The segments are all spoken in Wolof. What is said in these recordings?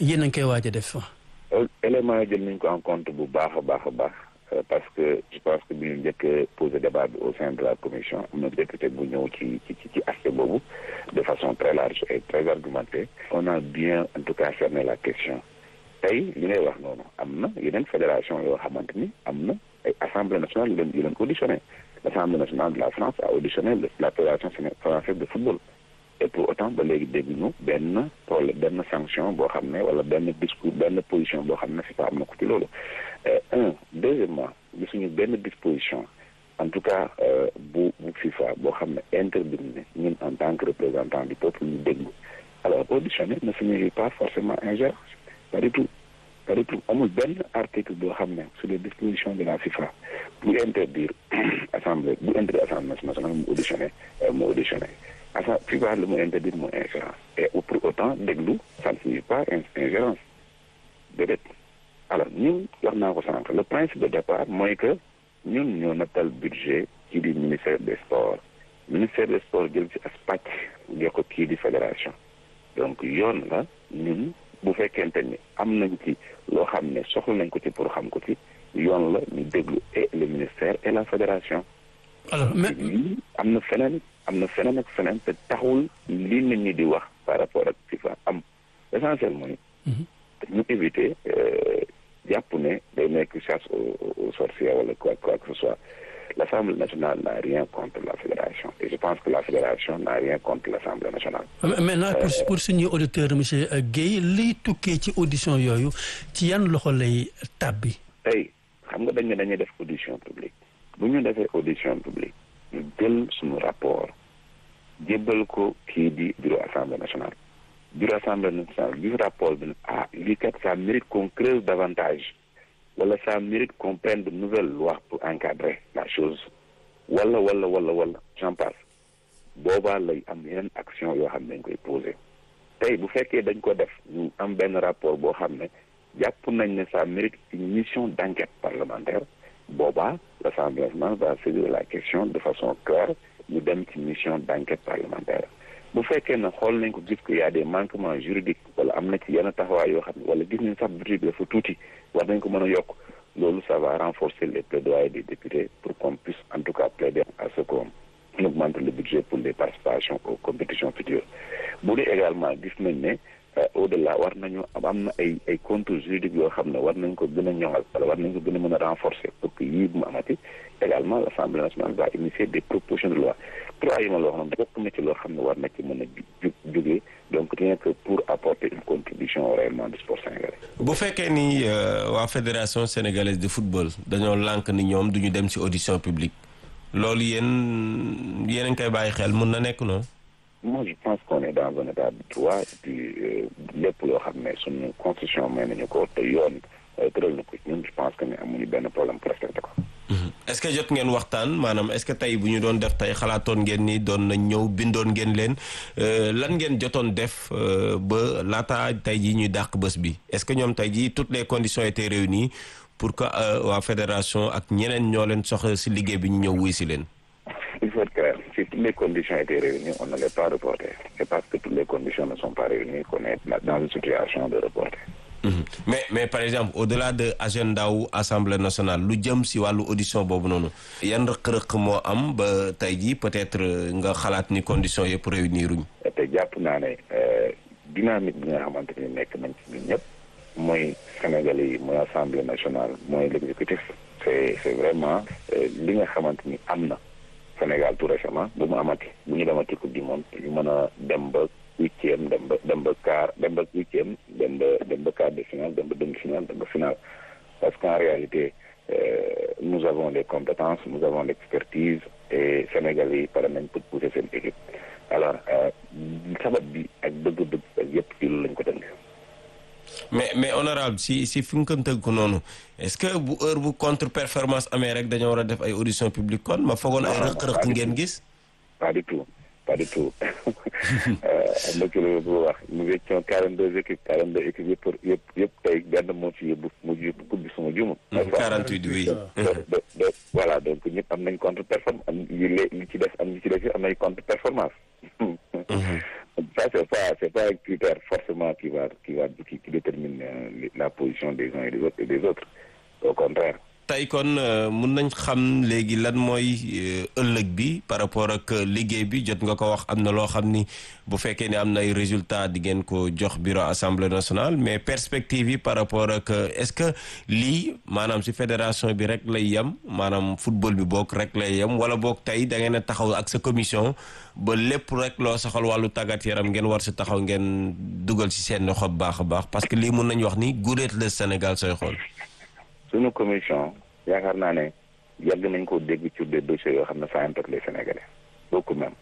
yéen a ngi koy waaj a def. éléments yi jël nañ ko en compte bu baax a baax a baax parce que je pense que bi ñu njëkk a posé débat bi au sein de la commission am na député bu ñëw ci ci ci aspect boobu de façon très large et très argumentée. on a bien en tout cas cerné la question tey li ngay wax noonu am na yeneen fédération yoo xamante ni am na ay assemblée nationale yu leen yu leen auditionné l'assemblée nationale de la France a auditionné la fédération française de football. et pour autant ba léegi dégguñu benn problème benn sanction boo xam ne wala benn discours benn position boo xam ne FIFA am na ko ci loolu un deuxièmement gisuñu benn disposition en tout cas bu bu FIFA boo xam ne interdit ne ñun en tant que représentant du peuple ñu déglu alors auditionner ne signifie pas forcément ingérence pas du tout pas du tout amul benn article boo xam ne sur les dispositions de la FIFA bu interdire assemblée bu interdire assemblée nationale mu auditionner mu auditionner asa FIFA lu mu interdire mu ingérence et pour autant déglu ça ne signifie pas ingérence déedéet alors ñun wax naa ko sànq le principe de départ mooy que ñun ñoo nattal budget kii di ministère des sports ministère des sports jël ci as pàcc jox ko kii di fédération donc yoon la ñun bu fekkente ni am nañ ci loo xam ne soxla nañ ko ci pour xam ko ci yoon la ñu déglu et le ministère et la fédération alors mais am na feneen am na feneen ak feneen te taxul li nit ñi di wax par rapport ak FIFA am l'essentiel mooy ñu éviter jàpp ne day nekk chasse aux sorcières wala quoi quoi que ce soit l'Assemblée nationale n'a rien contre la fédération et je pense que la fédération n'a rien contre l'Assemblée nationale maintenant pour pour suñuy auditeur monsieur Guèye liy tukkee ci audition yooyu ci yan loxo lay tàbbi tey xam nga dañ ne dañuy def audition publique bu ñu defee audition publique ñu jël suñu rapport jébbal ko kii di bureau assemblée nationale bureau assemblée nationale gis rapport bi ne ah lii kat ça mérite qu'on creuse davantage wala ça mérite qu'on prenne de nouvelles lois pour encadrer la chose wala wala wala wala j'en passe boobaa lay am yeneen action yoo xam ne dañ koy poser tey bu fekkee dañ ko def ñu am benn rapport boo xam ne jàpp nañ ne ça mérite une mission d'enquête parlementaire boobaa l'Assemblée nationale va saisir la question de façon claire ñu dem ci mission d'enquête parlementaire bu fekkee ne xool nañ ko gis que y a des manquements juridiques wala am na ci yenn taxawaay yoo xam ne wala gis nañ sax budget bi dafa tuuti war nañ ko mën a yokk loolu ça va renforcer les plaidoyers des députés pour qu'on puisse en tout cas plaider à ce qu'on augmente le budget pour les participations aux compétitions futures bu dee également gis nañ ne au-delà war nañu am na ay ay contours juridiques yoo xam ne war nañ ko gën a ñoŋal wala war nañ ko gën a mën a renforcer pour que yii bu mu amati également l'Assemblée nationale va initier des propositions de loi trois yi ma la wax noonu bokk na ci loo xam ne war na ci mën a ju jógee donc rien que pour apporter une contribution au rayonnement du sport sénégalais. bu fekkee ni waa fédération sénégalaise de football dañoo lànk ni ñoom duñu dem ci audition publique loolu yéen yéen a ngi koy bàyyi xel mun na nekk noonu. moi je pense qu'on est dans un état de droit et puis lépp loo xam ne suñu constitution may nañu ko te yoon tëral na ko ñun je pense que ne amuñu benn problème pour respecter ko. est-ce que jot ngeen waxtaan maanaam est-ce que tey bu ñu doon def tey xalaatoon ngeen ni doon nañ ñëw bindoon ngeen leen lan ngeen jotoon def ba laata tey jii ñuy dàq bés bi est-ce que ñoom tey jii toutes les conditions étaient réunies pour que waa fédération ak ñeneen ñoo leen soxla ci liggéey bi ñu ñëw wuy ci leen. il faut être clair si toutes les conditions étaient réunies on ne l'est pas reporté c'est parce que toutes les conditions ne sont pas réunies qu'on est dans une situation de reporter. mais mais par exemple au-delà de agenda wu assemblée nationale lu jëm ci wàllu audition boobu noonu yan rëq-rëq moo am ba tey jii peut-être nga xalaat ni conditions yëpp réuniruñ te jàpp naa ne dynamique bi nga xamante ni nekk nañ ci ñun ñëpp mooy Sénégalais yi mooy assemblée nationale mooy l'exécutif c'est c'est vraiment li nga xamante ni am na Sénégal tout récemment bu mu amati bu ñu demati coupe du monde ñu mën a dem ba huitième dem ba dem ba quart dem ba huitième dem ba dem ba quart de finale dem ba demi-finale dem ba finale parce qu'en réalité euh, nous avons les compétences nous avons l'expertise et Sénégal yi pare nañ pour pousser seen équipe alors sabab bi ak bëgg-bëgg ak yëpp ci loolu lañ ko tënk mais mais honorable si si fi nga ko tënk ko noonu est-ce que bu heure bu contre performance amee rek dañoo war a def ay audition publique kon ma foogoon ay rëq-rëq ngeen gis pas du tout pas du tout am na kilo bu wax nous étions quarante deux équipes quarante deux équipes yëpp yëpp yëpp tey benn moo ci yóbbu mu yóbbu coupe bi suma jumul quarante huit oui do voilà donc ñëpp am nañ contre performance am yi li ci def am ñi ci def am nañ contre performance ça c'est pas c'est pas un critère forcément qui va qui va qui, qui détermine euh, la position des uns et des autres et des autres au contraire tey kon mun nañ xam léegi lan mooy ëllëg bi par rapport ak liggéey bi jot nga ko wax am na loo xam ni bu fekkee ne am na ay résultats di ngeen ko jox bureau assemblée nationale mais perspective yi par rapport ak est-ce que lii maanaam si fédération bi rek lay yem maanaam football bi boog rek lay yem wala boog tey da ngeen a taxaw ak sa commission ba lépp rek loo soxal wàllu tàggat yaram ngeen war si taxaw ngeen dugal si seen loxo bu baax a baax parce que lii mun nañu wax ni guréet le Sénégal sooy xool. suñu commission yaakaar naa ne yàgg nañ ko dégg ci des dossiers yoo xam ne ça impacte les Sénégalais beaucoup même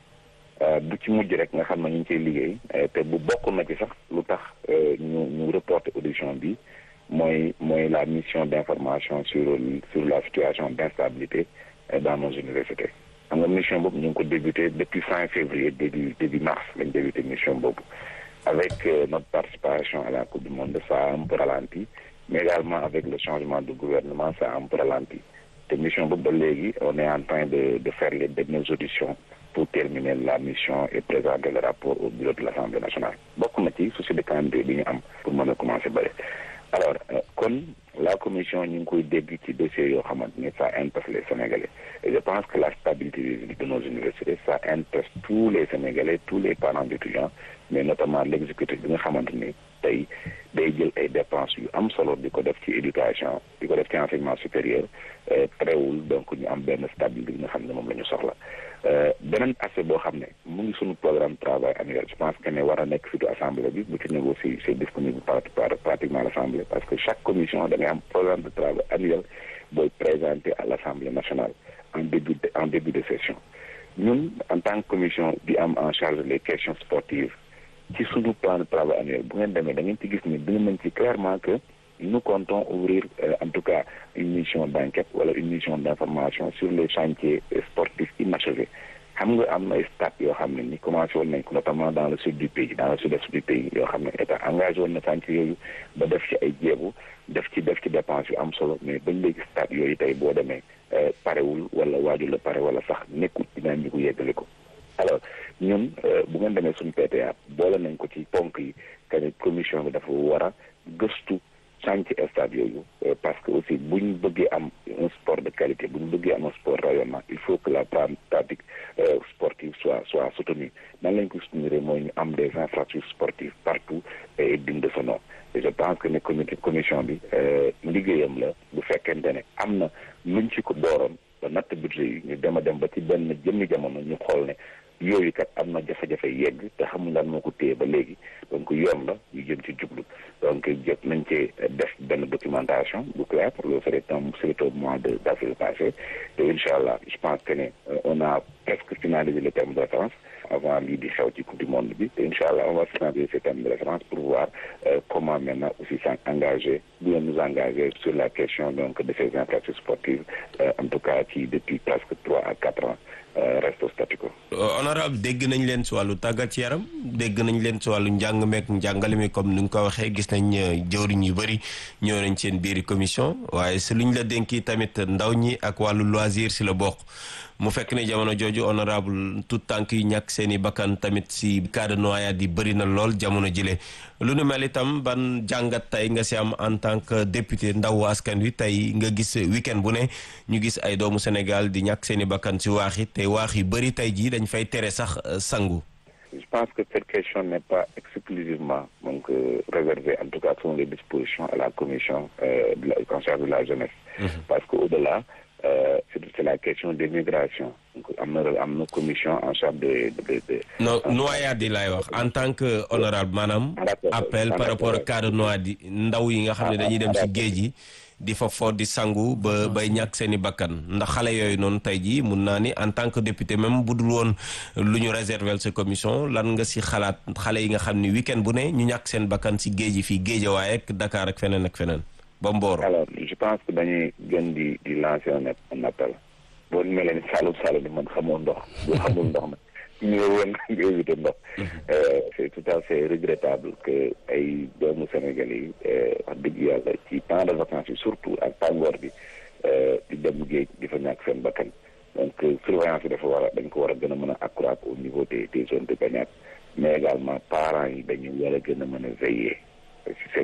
bu ci mujj rek nga xam ne ñu ngi ciy liggéey te bu bokk na ci sax lu tax ñu ñu reporter audition bi mooy mooy la mission d'information sur sur la situation d'instabilité dans nos universités xam nga mission boobu ñu ngi ko débuté depuis fin février début début mars lañ débuté mission boobu avec notre participation à la coupe du monde ça a un peu ralenti mais également avec le changement de gouvernement ça a un peu ralenti te mission boobu ba léegi on est en train de de faire les dernières auditions pour terminer la mission et présenter le rapport au bureau de l'Assemblée nationale bokk na ci souci de calendrier bi ñu am pour mën a commencer bëri alors kon la commission ñu ngi koy dégg ci dossiers yoo xamante ne ça intéresse les Sénégalais et je pense que la stabilité de nos universités ça intéresse tous les Sénégalais tous les parents d'étudiants mais notamment l'exécutif bi nga xamante ni tey day jël ay dépenses yu am solo di ko def ci éducation di ko def ci enseignement supérieur terewul donc ñu am benn stabilité bi nga xam ne moom la ñu soxla beneen aspect boo xam ne mu ngi suñu programme travail annuel je pense que ne war a nekk surtout assemblée bi bu ci négocier c'est disponible par pratiquement l'assemblée parce que chaque commission da ngay am programme de travail annuel booy présenté à l'assemblée nationale en début de en début de session ñun en tant que commission bi am en charge les questions sportives ci suñu plan de travail annuel bu ngeen demee da ngeen ci gis ni dina nañ ci clairement que nous comptons ouvrir euh, en tout cas une mission d'enquête wala une mission d'information sur les chantiers sportifs inachevés xam nga am na ay stade yoo xam ne ni commencé woon nañ ko notamment dans le sud du pays dans le sud-est du pays yoo xam ne état engagé woon na chantier yooyu ba def ci ay jéegu def ci def ci dépense yu am solo mais bañ léegi stade yooyu tey boo demee parewul wala waajul la pare wala sax nekkul dinaa ñu ko yeggale ko alors ñun bu ngeen demee suñu PTA boole nañ ko ci ponk yi que ne commission bi dafa war a gëstu chantier stade yooyu parce que aussi bu ñu bëggee am un sport de qualité bu ñu bëggee am un sport rayonnant il faut que la pratique sportive soit soit soutenue nan lañ ko soutenir mooy ñu am des infrastructures sportives partout et dignes de ce nom et je pense que ne comité commission bi liggéeyam la bu fekkente ne am na luñ ci ko booroon ba natt budget yi ñu dem a dem ba ci benn jëmmi jamono ñu xool ne yooyu kat am na jafe-jafe yegg te xamul lan moo ko téye ba léegi donc yoon la ñu jëm ci jublu donc jot nañ cee def benn documentation bu clair pour le faire tam c'est au mois de d'avril passé te incha allah je pense que ne on a presque finalisé le terme de référence avant lii di xew ci coupe du monde bi te incha allah on va finaliser ces termes de référence pour voir euh, comment maintenant aussi s'engager bien nous engager sur la question donc de ces infrastructures sportives euh, en tout cas qui depuis presque trois à quatre ans reste au statu quo. honorable dégg nañ leen si wàllu tàggat yaram dégg nañ leen si wàllu njàng meek njàngale mi comme ni nga ko waxee gis nañ jëwriñ yu bëri ñëw nañ seen biiri commission waaye si luñ la dénki tamit ndaw ñi ak wàllu loisir si la bokk mu fekk ne jamono jooju honorable tout tànk yi ñàkk seen i bakkan tamit si cas de noyade yi bëri na lool jamono jile lu nu mel itam ban jàngat tey nga si am en tant que député ndaw askan wi tey nga gis week-end bu ne ñu gis ay doomu Sénégal di ñàkk seen i bakkan si waax yi te waax yu bëri tey jii dañ fay tere sax sangu. Je pense que cette question n'est pas exclusivement donc euh, réservée en tout cas selon les dispositions à la commission euh, de la, en charge de la jeunesse. Mm -hmm. Parce qu'au-delà euh, c'est la question des migrations. Donc am na am na commission en charge de de de. non noyade yi laay wax en tant que honorable maanaam. appel par rapport ak cas de noyade ndaw yi nga xam ne dañuy dem ci géej gi. di fa fo di sangu ba bay ñàkk seen i bakkan ndax xale yooyu noonu tey jii mun naa ni en tant que député même bu dul woon lu ñu réserver sa commission lan nga si xalaat xale yi nga xam ni week-end bu ne ñu ñàkk seen bakkan si géej yi fii Géejawaay ak Dakar ak feneen ak feneen ba Mboro. alors je pense que dañuy gën di di lancer un appel boo mel ni Saloum Saloum man xamoo ndox boo xamul ndox nag ñu woon nga éviter ndox c'est tout à fait regrettable que ay doomu Sénégalais yi wax dëgg yàlla ci temps de vacances yi surtout ak tàngoor bi di dem géej di fa ñàkk seen bakkan donc surveillance bi dafa war a dañ ko war a gën a mën a accroître au niveau des des zones de baignade mais également parents yi dañu war a gën a mën a veiller